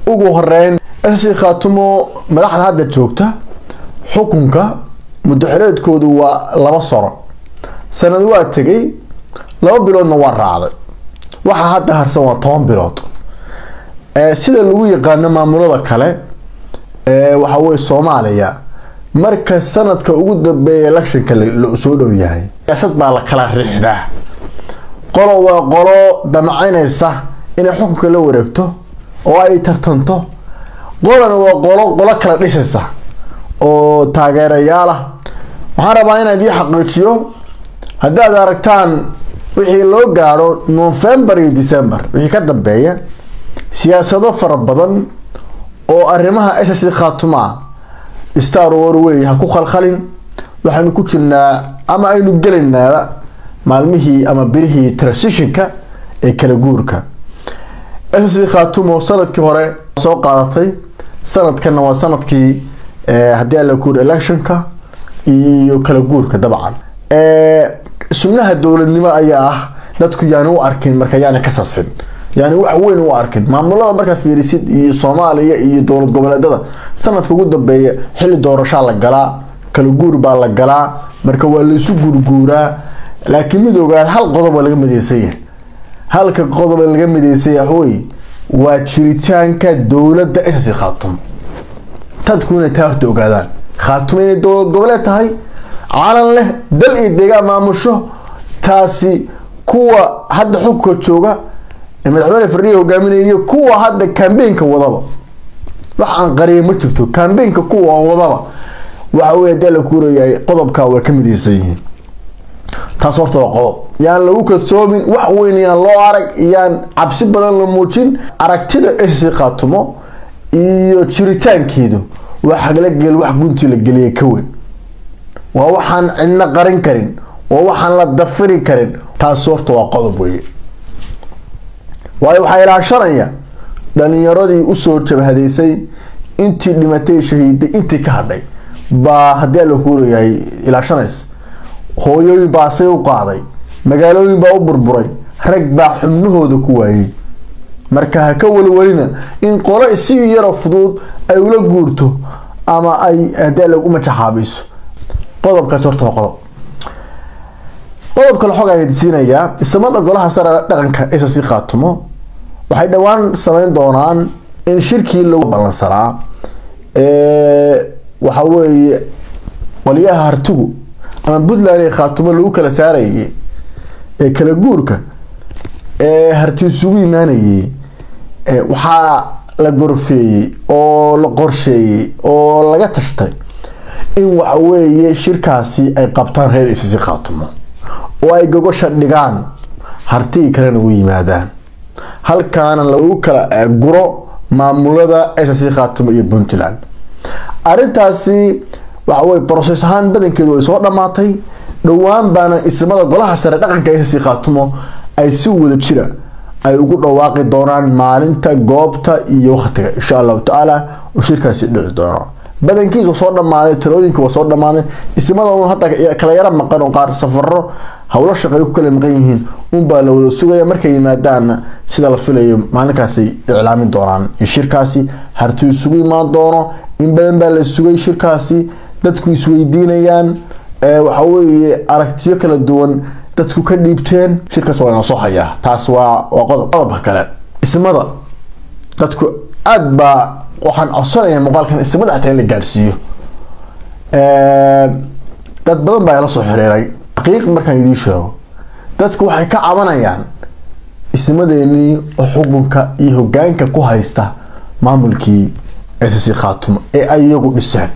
ugu horeyn ssc khaatumo madaxda hadda joogta xukunka muddaxireedkoodu waa laba sano sanad waa tegay laba biloodna waa raacday waxaa hadda harsan waa toban bilood sida lagu yaqaano maamulada kale waxa weye soomaaliya marka sanadka ugu dambeeya electionka soo dhow yahay siyaasad baa la kala riixdaa qolo waa qolo damacaynaysa inay xukunka la wareegto oo ay tartanto qolana waa qolo qolo kala dhisaysa oo taageerayaal ah waxaan rabaa inaan idii xaqiijiyo haddaad aragtaan wixii loo gaadho november iyo december wixii ka dambeeya siyaasado fara badan oo arrimaha ssc khaatuma star war wey ha ku khalkhalin waxaynu ku jirnaa ama aynu gelaynaaba maalmihii ama birihii transitionka ee kala guurka ssc khaatumo sanadkii hore soo qaadatay sanadkana waa sanadkii haddii ala guur electionka iyo kala guurka dabcan sunnaha dowladnimo ayaa ah dadku yaani u arkin marka yaani ka sasin yani wax weyn u arkin maamulada markaa fiirisid iyo soomaaliya iyo dowlad goboleedada sanadka ugu dambeeya xilli doorashaa la galaa kala guur baa la galaa marka waa laisu guurguuraa laakiin mid ogaad hal qodob waa laga mideysan yahay halka qodob laga mideysan yahay waxwey waa jiritaanka dowladda ssc khaatum dadku inay taa horta ogaadaan khaatum inay dowlad goboleed tahay calan leh dal iyo deegaan maamusho taasi kuwa hadda xukunka jooga madaxweyne fardhiya hogaaminaya iyo kuwa hadda cambaynka wadaba wax aan qariya ma jirto cambaynka kuwa wadaba waxa wey hadii la kuurayahay qodobkaa waa ka mideysan yihiin taas horta waa qodob yaan lagu kadsoomin wax weyn yaan loo arag yaan cabsi badan la muujin aragtida ssc khaatumo iyo jiritaankeedu waa xaglagel wax guntii la geliya ka weyn waa waxaan cidna qarin karin waa waxaan la dafiri karin taas horta waa qodob weye waayo waxaa ilaashanaya dhalinyaradii usoo jabhadeysay intii dhimatay shahiiday intii ka hadhay baa haddii ala kuurayahay ilaashanaysa hooyooyin baa say u qaaday magaalooyin baa u burburay rag baa xubnahooda ku waayey marka ha ka walwalina in qolo si yaro fudud ay ula guurto ama ay haddii ala u majaxaabiso qodobkaas horta waa qodob qodobka la xog ayaan siinayaa isamada golaha sare dhaqanka ssc khaatumo waxay dhowaan sameyn doonaan in shirkii lagu ballansanaa waxa weeye qolyaha hartigu ama puntland ee khaatumo lagu kala saarayay ee kala guurka ee harti isugu imaanayay waxaa la gorfeeyey oo la qorsheeyey oo laga tashtay in waxa weeye shirkaasi ay qabtaan reer ssc khaatumo oo ay gogosha dhigaan hartigii kalena u yimaadaan halkaana lagu kala guro maamulada ssc khaatumo iyo puntland arintaasi waxawey broses ahaan badankeedu way soo dhamaatay dhowaan baana ismada golaha sare dhaqanka ssc khaatumo ay si wada jira ay ugu dhawaaqi doonaan maalinta goobta iyo waqtiga insha allahu tacaala oo shirkaasi dhici doono badankiisa soo dhamaaday talooyinka waa soo dhamaaday ismada un hadda kala yaro maqan oo qaar safaro howlo shaqay ku kala maqan yihiin unbaa la wada sugaya markay yimaadaanna sida la filayo maalinkaasay iclaamin doonaan shirkaasi harti isugu imaan doono in badan baa la sugay shirkaasi dadku isweydiinayaan waxaweye aragtiyo kala duwan dadku ka dhiibteen shirkaas waa inoo soo hayaa taas waa waa qodob qodobka kale ismada dadku aada baa waxaan codsanaya muuqaalkan ismada xataa in la gaadhsiiyo dad badan baa ila soo xiriiray xaqiiq markaan idiin sheego dadku waxay ka cabanayaan ismadeenii oo xukunka iyo hogaanka ku haysta maamulkii ssc khaatumo ee ay iyagu dhiseen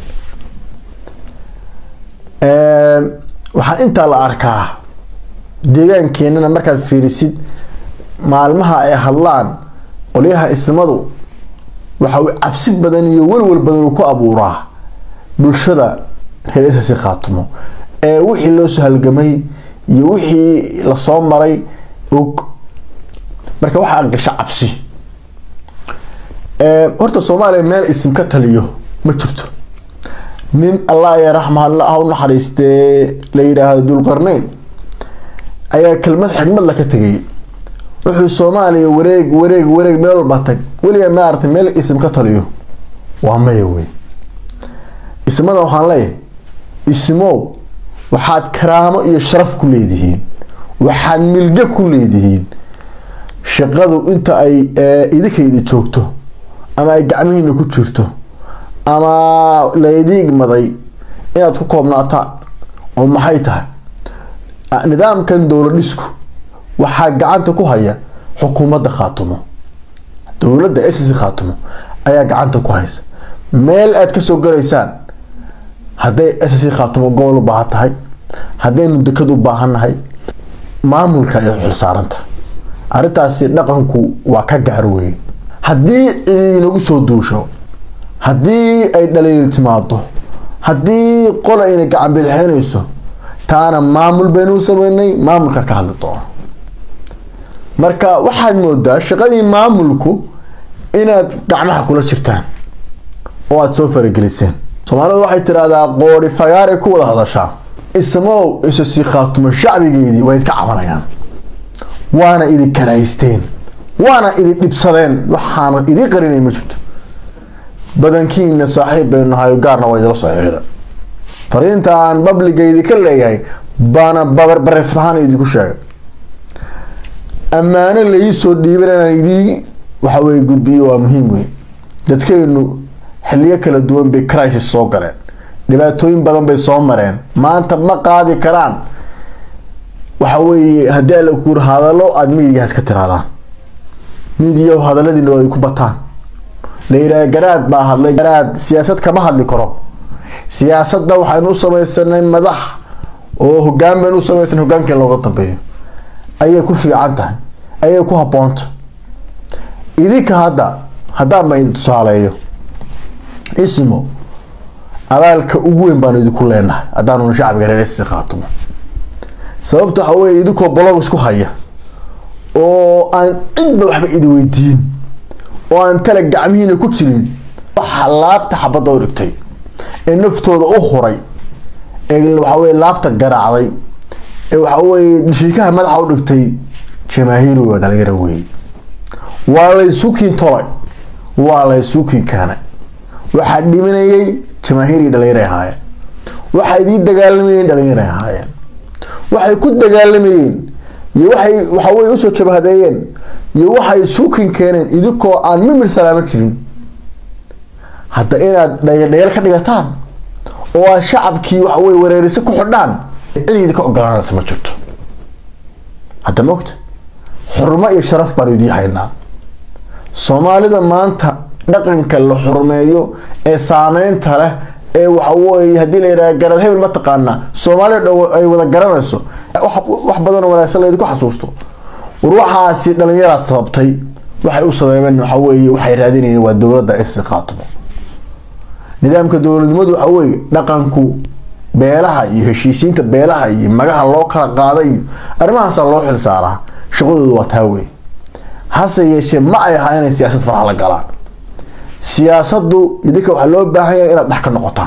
waxaa intaa la arkaa deegaankeenana markaad fiirisid maalmaha ay hadlaan qolyaha ismadu waxa uu cabsi badan iyo walwal badan uu ku abuuraa bulshada reer ssc khaatumo ee wixii loo soo halgamay iyo wixii lasoo maray og marka waxaa gasha cabsi horta soomaaliya meel isim ka taliyo ma jirto nin allah ya raxma alla ha u naxariistee la yidhaahdo dulqarneyn ayaa kelmad xigmad la ka tegay wuxuu soomaaliya wareeg wareeg wareeg meel walba tag weliga maaragtay meel isim ka taliyo waa maya wey ismada waxaan leeyahay ismow waxaad karaamo iyo sharaf ku leedihiin waxaad milge ku leedihiin shaqadu inta ay idinkayda joogto ama ay gacmihiina ku jirto ama laydii igmaday inaad ku koobnaataan oo maxay tahay nidaamkan dowlad dhisku waxaa gacanta ku haya xukuumadda khaatumo dowladda ss khaatumo ayaa gacanta ku haysa meel aad kasoo galaysaan hadday ss khaatumo gobol u baahan tahay haddaynu dekad u baahannahay maamulka ay xilsaaranta arrintaasi dhaqanku waa ka gaar weyn haddii inagu soo duusho haddii ay dhaliil timaado haddii qol ayna gacan bidixeynayso taana maamul baynu sameynay maamulka ka hadli doono marka waxaad moodaa shaqadii maamulku inaad gacmaha kula jirtaan oo aada soo farageliseen soomaalidu waxay tidhaahdaa qoori fagaaray ku wada hadashaa ismow isasi khaatumo shacbigeedii waa idka cabanayaan waana idin karaysteen waana idin dhibsadeen waxaana idin qarinay ma jirto badankiina saaxiib baynu nahay gaarna waa idila soo xiriira fariinta aan babligeedi ka leeyahay baana bareeftahaan idinku sheegay ammaano laii dhiiban inaan idii waxaweye gudbiyo waa muhiim wey dadkeynu xiliyo kala duwan bay crisis soo galeen dhibaatooyin badan bay soo mareen maanta ma qaadi karaan waxa weeye haddii alla kuur hadalo aada midigaas ka tiraadaan midiya hadaladiina waa ku bataan la yidhaha garaad baa hadlay garaad siyaasad kama hadli karo siyaasadda waxaynu u samaysanay madax oo hogaan baynu u samaysanay hogaankeen looga dambeeyo ayay ku fiican tahay ayay ku habboonta idinka hadda haddaan ma idin tusaaleeyo ismo abaalka ugu weyn baanu idinku leenahay haddaanu shacbiga reer si khaatumo sababta waxa weye idinkoo bolog isku haya oo aan cidba waxba idi weydiin oo aan tala gacmihiina ku jirin waxa laabta xabadda u dhigtay ee naftooda u huray ee waxaweye laabta garaacday ee waxaweye dhishiikaha madaxa u dhigtay jamaahiiri waa dhalinyaro wey waa laysukiin tolay waa laysukiin keenay waxaa dhimanayay jamaahiiri dhalinyaro ahaayeen waxaa idii dagaalamayeen dhalinyaro ahaayeen waxay ku dagaalamayeen iyo waxay waxaweye usoo jabhadeeyeen iyo waxay suukin keeneen idinkoo aan mimir salaamo jirin hadda inaad dhayaldhayal ka dhigataan oo aad shacabkii waxaweye wareerisa ku xidhaan cid idinka ogolaanaysa ma jirto hadda mogta xurmo iyo sharaf baan idii haynaa soomaalida maanta dhaqanka la xurmeeyo ee saameynta leh ee waxaweye haddii la yidhaha garad hebel ma taqaanaa soomaaliya dhow ay wada garanayso wax badanoo wanaagsan laydinku xasuusto war waxaasi dhalinyaraa sababtay waxay u sabeebeen waxaweye waxay raadinayeen waa dowladda isi khaatimo nidaamka dowladnimadu waxa weye dhaqanku beelaha iyo heshiisiinta beelaha iyo magaha loo kala qaaday iyo arrimahaasa loo xil saaraa shaqadoodu waa taa wey hase yeeshee ma ay ahaa inay siyaasad faraha la galaan siyaasadu idinka waxaa loo baahan yahay inaad dhex ka noqotaan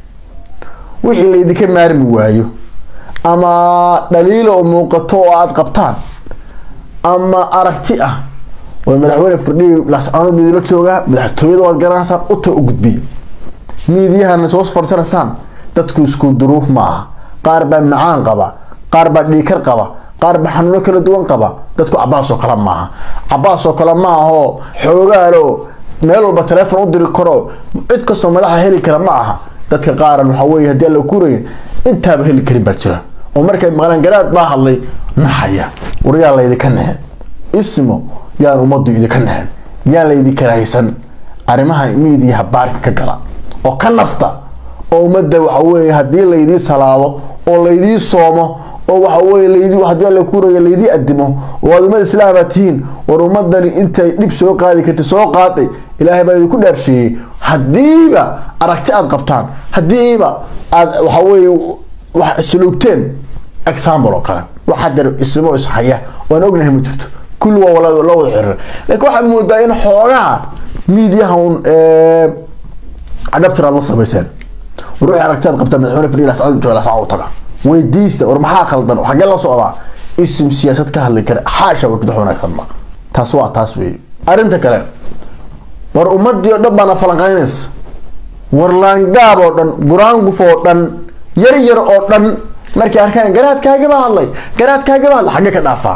wixii laydinka maarmi waayo ama dhaliilo oo muuqato oo aada qabtaan ama aragti ah oo madaxweyne firdhiyi lascaanood midila joogaa madaxtooyada waad garanaysaan uta u gudbiya miidiyahana soo farsanaysaan dadku isku duruuf ma aha qaar baa macaan qaba qaar baa dhiikar qaba qaar baa xanuuno kala duwan qaba dadku cabaas oo kale maaha cabaas oo kale maaho xoogaalo meel walba teleefon u diri karo cid kastoo madaxa heli kara ma aha dadka qaaran waxa weye haddii alla kuraya intaaba heli karin baa jira oo markay maqlaan garaad baa hadlay naxaya war yaa laydinka nehen ismo yaan ummaddu idinka nehen yaan laydinka rahaysan arrimaha miidiyaha baarka ka gala oo ka nasta oo ummadda waxa weye haddii laydii salaado oo laydii soomo oo waxa weye laydii haddii alla kuraya laydii adimo oo aad ummad islaama tihiin war ummadani intay dhib soo qaadi karta soo qaaday ilaahay baa idinku dhaarsheeyey haddiiba aragti aada qabtaan haddiiba aada waxa weye wax suluugteen example oo kale wax hadda ismo ishaya waan ognahay ma jirto kulli waa la wada xiriir laakiin waxaad moodaa in xoogaha miidiyaha un adhabtir aad la samayseen ruuxii aragti aad qabtaa madaxweyne fadhiil ascad jooga ascad u taga weydiista war maxaa khaldan xaggee la socdaa isim siyaasad ka hadli kara xaasha wax wanaagsan ma taas waa taas weeye arrinta kale war ummadii oo dhan baana falanqaynaysa war laangaab oo dhan guraanguf oo dhan yar yar oo dhan markay arkaan garaadkaagaba hadlay garaadkaagaba hadlay xagge ka dhaafaa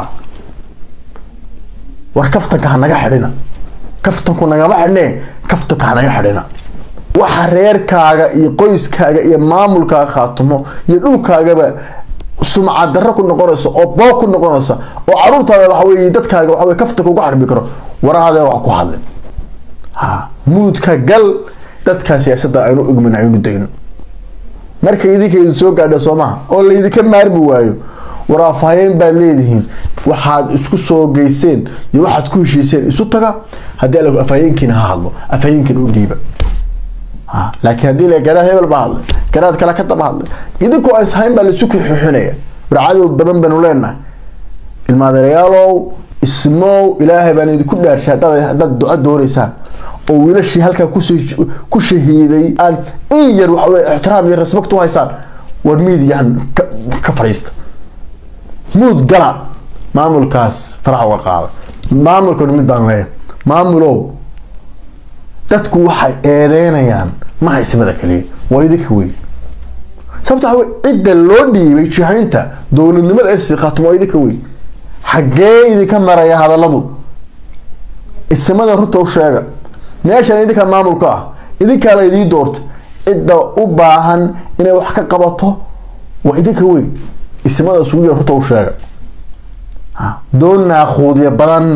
war kaftanka ha naga xidhina kaftanku nagama xidhne kaftanka ha naga xidhina waxa reerkaaga iyo qoyskaaga iyo maamulkaaga khaatumo iyo dhulkaagaba sumcad darro ku noqonayso oo boog ku noqonaysa oo caruurtaada waxa weye dadkaaga waxa weye kaftanka uga xarbi karo waraadee wax ku hadlin ha muudka gal dadkaa siyaasadda aynu igmin aynu dayno marka idinka idin soo gaadha soo maha oo laydinka maarmi waayo waraafahayeen baad leedihiin waxaad isku soo geyseen iyo waxaad ku heshiiseen isu taga haddii ala afhayeenkiina ha hadlo afhayeenkiina u dhiiba laakiin haddii la garaad hebel baa hadlay garaad kale ka daba hadlay idinkoo aan ishayn baa laisu kuxuxunaya warcadow badan baynu leenahay ilmaadeerayaalow ismow ilaahay baan idinku dhaarshay haddaad haddaad duco doonaysaan oo wiilashii halkaa ku shahiiday aan in yar waxawey ixtiraam iyo respect u haysaan war miidiyahan ka fadhiista muud gala maamulkaas farax uga qaada maamulkan mid baan leeyahay maamulow dadku waxay eedeynayaan maha ismada kaliya waa idinka wey sababta waxa wey cidda loo dhiibay jihaynta dowladnimada ee siiqaatum waa idinka wey xaggee idinka maraya hadalladu ismada runta u sheega meeshan idinka maamulka ah idinkaa la idii doorto cidda u baahan inay wax ka qabato waa idinka wey ismada isugu yar runta u sheega doon naakuudya badan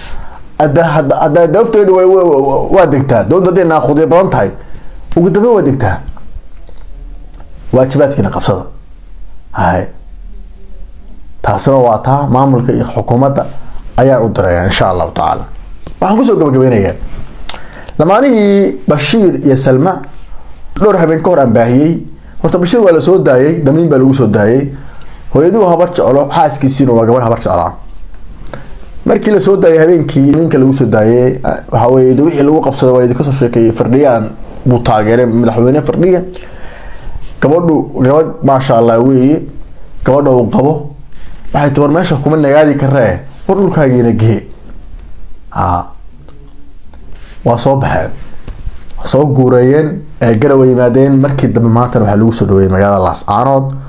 hadda dafteedu waa degtaa doonta hadday naakuudya badan tahay ugu dambe waa degtaa waajibaadkiina qabsada hay taasina waa taa maamulka iyo xukuumadda ayaan u diraya insha allahu tacaala waxaan kusoo gabagabeynayaa lamaanihii bashiir iyo salma dhowr habeen ka hor aan baahiyey horta bashiir waa lasoo daayey damiin baa lagu soo daayey hooyaduu habar jeclo xaaskiisiina waa gabar habar jeclaa markii lasoo daayay habeenkii ninka lagu soo daayey waxa weye wixii lagu qabsada waa idinka soo sheekeeyey fardhiyaan buu taageeray madaxweyne fardhiya gabadhu gabadh maasha allah weeye gabadha uu qabo waxay ti war meesha kuma nagaadi karee war dhulkaagiina gee ha waa soo baxeen soo guureeyeen garowa yimaadeen markii dambe maantana waxaa lagu soo dhaweeyey magaalada laascaanood